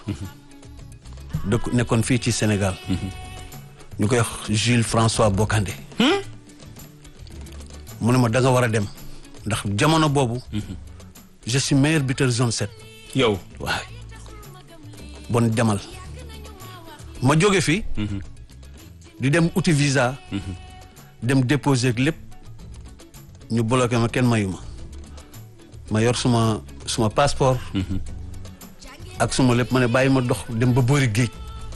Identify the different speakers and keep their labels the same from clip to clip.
Speaker 1: dëkk nekkoon fii ci Sénégal ñu koy wax Jules François Bocandé mu ne ma da nga war a dem ndax jamono boobu je suis meilleur buteur zone 7
Speaker 2: yow
Speaker 1: waay bon demal ma jóge fi di dem uti visa dem déposer ak lépp ñu bloqué ma kenn mayu ma ma yor suma suma passeport ak suma lépp ma ne bàyyi ma dox dem ba boori géej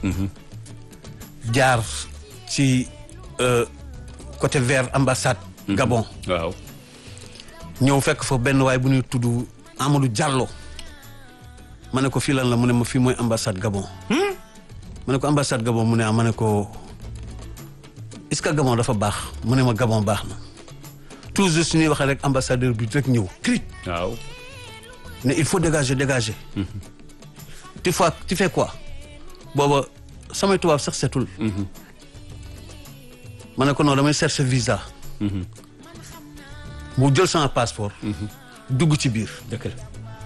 Speaker 1: jaar ci euh, côté vers ambassade Gabon
Speaker 2: waaw
Speaker 1: ñëw fekk fa benn waay bu ñuy tudd Amadou Diallo ma ne ko fii lan la mu ne ma fii mooy ambassade Gabon ma ne ko ambassade Gabon mu ne ah ma ne ko est-ce que Gabon dafa baax mu ne ma Gabon baax na toujours su ñuy waxee rek ambassadeur bi rek ñëw cric
Speaker 2: waaw
Speaker 1: ne il faut dégager dégager tu fais tu fais quoi booba samay tubaab sax setul ma ne ko non damay chercher visa mu jël sama passeport dugg ci biir
Speaker 2: dëgg la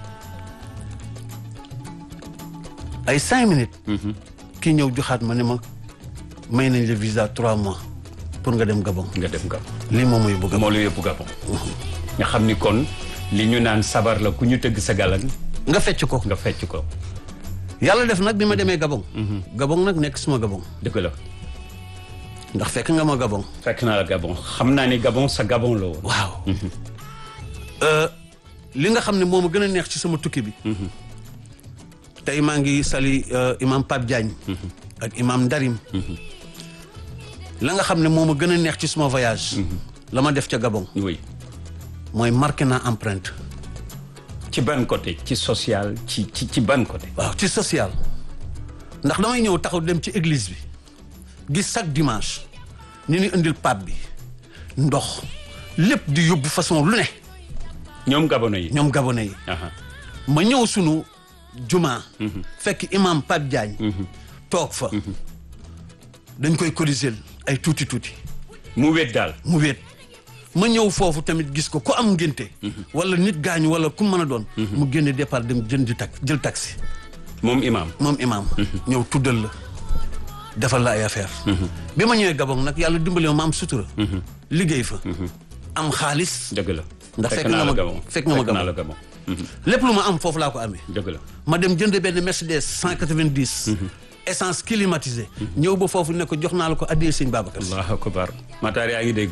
Speaker 1: ay cinq minutes kii ñëw joxaat ma ne ma may nañ le visa trois mois pour nga dem Gabon
Speaker 2: nga dem Gabon
Speaker 1: lii moom mooy bëgg
Speaker 2: moo la yóbbu Gabon nga xam ni kon li ñu naan sabar la ku ñu tëgg sa galan
Speaker 1: nga fecc ko
Speaker 2: nga fecc ko
Speaker 1: yàlla def nag bi ma demee Gabon Gabon nag nekk suma Gabon
Speaker 2: dëgg la
Speaker 1: ndax fekk nga ma Gabon
Speaker 2: fekk naa la Gabon xam naa ni Gabon sa Gabon la woon
Speaker 1: waaw Euh, li nga xam ne moo ma gën a neex ci sama tukki bi tey maa ngi sali euh, imam Pape Diagne ak imam Ndarim la nga xam ne moo ma gën a neex ci suma voyage la ma def ca Gabon
Speaker 2: oui
Speaker 1: mooy marqué naa empreinte
Speaker 2: ci ban côté ci social ci ci ci ban côté
Speaker 1: waaw ci social ndax damay ñëw taxaw dem ci église bi gis chaque dimanche ñu ni indil pape bi ndox lépp di yóbbu façon lu ne
Speaker 2: ñoom gabonais yi
Speaker 1: ñoom gabonais yi
Speaker 2: aha
Speaker 1: ma ñëw sunu juma fekk imam Pape Diagne toog fa dañ koy cotiser ay tuuti tuuti
Speaker 2: mu wét daal
Speaker 1: mu wéet ma ñëw foofu tamit gis ko ku am ngénte wala nit gaañu wala ku mën a doon mu génne départ dem jën di tak jël taxi
Speaker 2: moom imam
Speaker 1: moom imam ñëw tuddal la defal la ay affaire bi ma ñëwee Gabon nag yàlla dimbali ma ma am sutura liggéey fa am xaalis
Speaker 2: dëgg la
Speaker 1: Ndax fekk
Speaker 2: naa
Speaker 1: nga
Speaker 2: la
Speaker 1: ma-
Speaker 2: Gabon
Speaker 1: fekk nga ma
Speaker 2: naa
Speaker 1: Gabon.
Speaker 2: la Gabon Mhm.
Speaker 1: lépp lu ma am foofu laa ko amee
Speaker 2: dëgg la
Speaker 1: ma dem jënd benn Mercedes 190 essence climatisée ñëw ba foofu ne ko jox naa la ko addiyee sëñ Babacar Si
Speaker 2: allahu akbar Matar yaa ngi dégg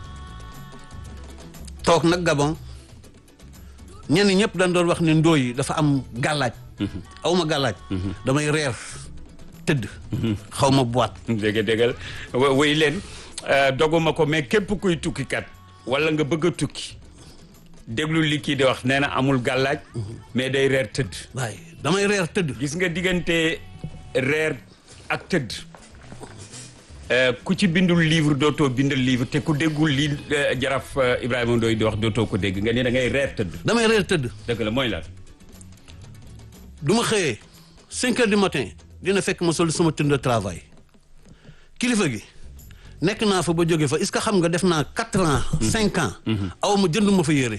Speaker 1: toog nag Gabon ñenn ñëpp dañ doon wax ne ndóoy yi dafa am gàllaaj aw ma gàllaaj damay reer tëdd xaw ma boîte
Speaker 2: dégg déggal wa- wéy leen euh, doguma ko mais képp kuy tukkikat wala nga bëgg a tukki déglu li kii di wax nee na amul gàllaaj mais day reer tëdd
Speaker 1: waaye damay reer tëdd
Speaker 2: gis nga diggante reer ak tëdd euh, ku ci bindul livre dootoo bindal livre te ku déggul li euh, jaraf euh, Ibrahima Ndoye di wax dootoo ko dégg nga ni da ngay reer tëdd
Speaker 1: damay reer tëdd
Speaker 2: dëgg la mooy lan
Speaker 1: du ma xëyee cinq heures du matin dina fekk ma sol sama tenue de travail kilifa gi nekk naa fa ba jóge fa est-ce que xam nga def naa quatre ans cinq ans aw ma jënd ma fa yére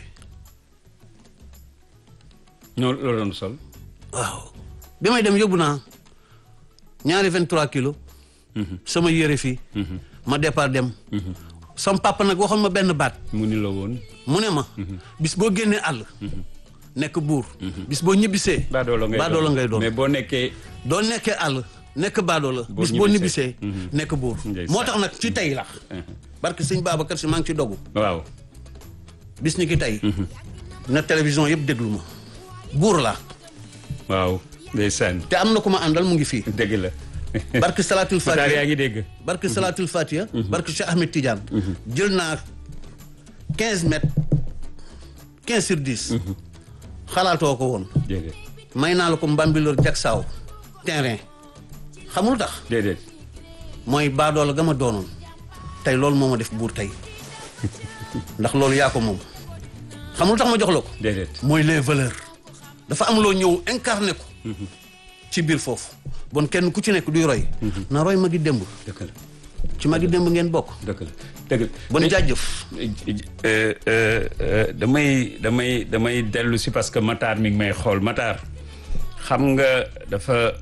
Speaker 2: ñoo loolu doon sol
Speaker 1: waaw bi may dem yóbbu naa ñaari vingt trois kilos sama yére fii ma départ dem sama papa nag waxoon ma benn baat
Speaker 2: mu ni la woon
Speaker 1: mu ne ma bis boo génnee àll nekk buur bis boo ñibbisee
Speaker 2: baadoola ngay
Speaker 1: baadoola ngay doon
Speaker 2: mais boo nekkee
Speaker 1: doo nekkee àll nekk baadoola
Speaker 2: Boo
Speaker 1: bis boo
Speaker 2: ñibbisee.
Speaker 1: ñibbisee nekk buur
Speaker 2: Ndeysaan.
Speaker 1: moo tax nag ci tey la barke sëñ Babacar Si maa ngi ci dogu
Speaker 2: waaw
Speaker 1: bis ni ki tey na télévision yëpp déglu ma buur la
Speaker 2: waaw ndeysaan
Speaker 1: te am na ku ma àndal mu ngi fii
Speaker 2: dëgg la
Speaker 1: barke salatul
Speaker 2: Matar yaa
Speaker 1: fatiha
Speaker 2: ngi dégg
Speaker 1: barke salatul fatiha barke Cheikh Ahmed Tidiane jël naa quinze mètres quinze sur dix xalaatoo ko woon
Speaker 2: déedéet
Speaker 1: may naa la ko Mbambilor Jaksaaw terrain xamul tax
Speaker 2: déedéet
Speaker 1: mooy baadoola ga ma doonoon tey loolu moo ma def buur tey ndax loolu yaa ko moom xamul tax ma jox la ko
Speaker 2: déedéet
Speaker 1: mooy les valeurs dafa am loo ñëw incarné ko ci biir foofu bon kenn ku ci nekk duy roy na roy magi démb
Speaker 2: dëgg la
Speaker 1: ci magi démb ngeen bokk
Speaker 2: dëgg la dëgg la
Speaker 1: bon jaajëf
Speaker 2: Euh, euh, euh, damay damay damay dellu si parce que Matar mi ngi may xool Matar xam nga dafa